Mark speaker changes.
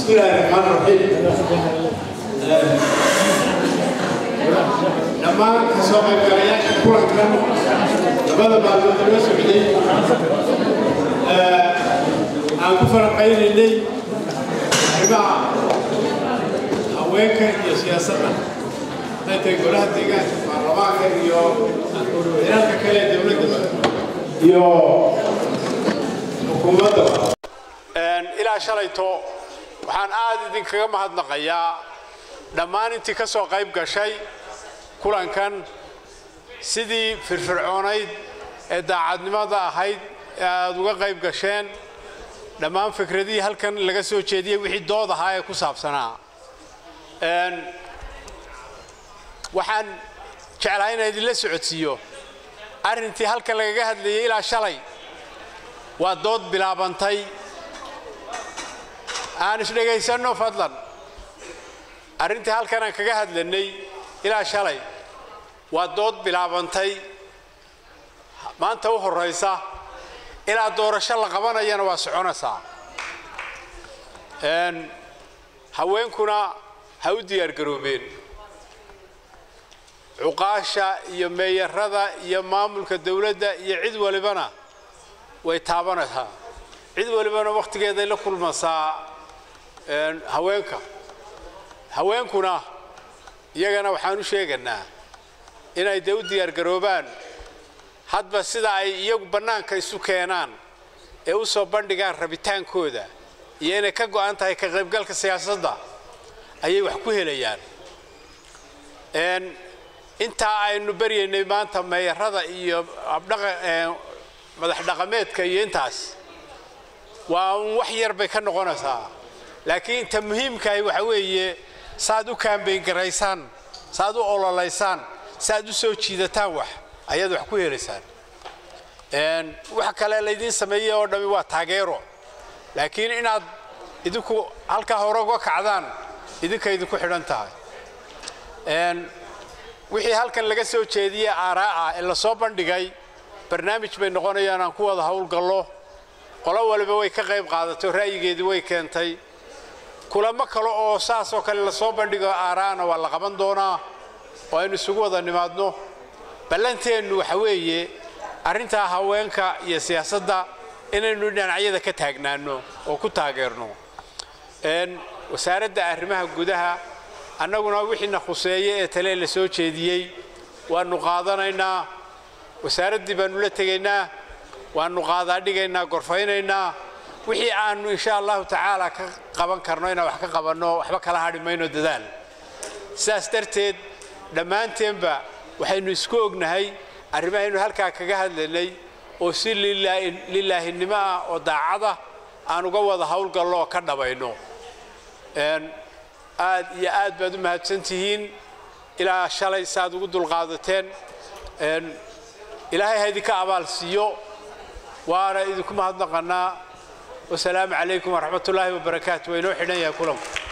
Speaker 1: بسم الله الرحمن الرحيم dhammaan kasoo qaybgalayaasha kulankan labada maalmood loo socday aan ku falanqaynaynay arrimaha haweenka iyo siyaasadda intay golaha deegaanka baarlamaanka iyo dalalka kale ee dowladda iyo xukuumadda ilaa shalayto waxaan aad idinkaga mahadnaqayaa dhammaan intii ka soo qayb gashay kulankan sidii firfircoonayd ee daacadnimada ahayd ee aad uga qayb gasheen dhammaan fikradihii halkan laga soo jeediyey wixii dood ahaa ee ku saabsanaa waxaan jeclaa inaan idinla socodsiiyo arrintii halkan lagaga hadlayay ilaa shalay waa dood bilaabantay aan isdhegaysanno fadlan arrintii halkan aan kaga hadlanay ilaa shalay waa dood bilaabantay maanta u horraysa ilaa doorasho la qabanayana waa soconaysaa haweenkuna ha u diyaargaroobeen cuqaasha iyo meeyarada iyo maamulka dowladda iyo cid walibana way taabanaysaa cid walibana wakhtigeeday la kulmasaa haweenka haweenkuna iyagana waxaan u sheegaynaa inay dee u diyaargaroobaan hadba sida ay iyagu bannaanka isu keenaan ee u soo bandhigaan rabitaankooda iyo inay ka go'an tahay ka qaybgalka siyaasadda ayay wax ku helayaan intaa aynu baryaynay maanta meeyarada iyo madax dhaqameedka iyo intaas waa un wax yar bay ka noqonaysaa laakiin inta muhiimkahay waxa weeye saaad u kaambayn garaysaan saaad u ololaysaan saaad u soo jiidataan wax ayaad wax ku helaysaan wax kale laydiin sameeyey oo dhammi waa taageero laakiin inaad idinku halkaa hore uga kacdaan idinka idinku xidhan tahay wixii halkan laga soo jeediyey aaraa ah ee lasoo bandhigay barnaamij bay noqonayaan aan ku wada howlgallo qolo waliba way ka qayb qaadato ra'yigeedii way keentay kulamo kale oo saasoo kale lasoo bandhigo aaraana waa la qaban doonaa oo aynu isugu wada nimaadno ballanteennu waxa weeye arrintaa haweenka iyo siyaasadda inaynu dhinacyada ka taagnaanno oo ku taageerno wasaaradda arrimaha gudaha annaguna wixiina khuseeye ee tale la soo jeediyey waannu qaadanaynaa wasaaraddii baannu la tegaynaa waannu qaadaadhigaynaa gorfaynaynaa wixii aannu insha allahu tacaala ka qaban karno inaan wax ka qabanno waxba kala hadhi mayno dadaal sidaas darteed dhammaanteenba waxaynu isku ognahay arrimahaynu halkaa kaga hadlaynay oo si lilaahinimo ah oo daacada aan uga wada howlgallo oo ka dhabayno aad iyo aad baad u mahadsantihiin ilaa shalay saaad ugu dulqaadateen ilaahay ha idinka abaal siiyo waana idinku mahadnaqannaa wasalaamu calaykum waraxmat ullaahi wabarakaatu waa inoo xidhan yahay kulanku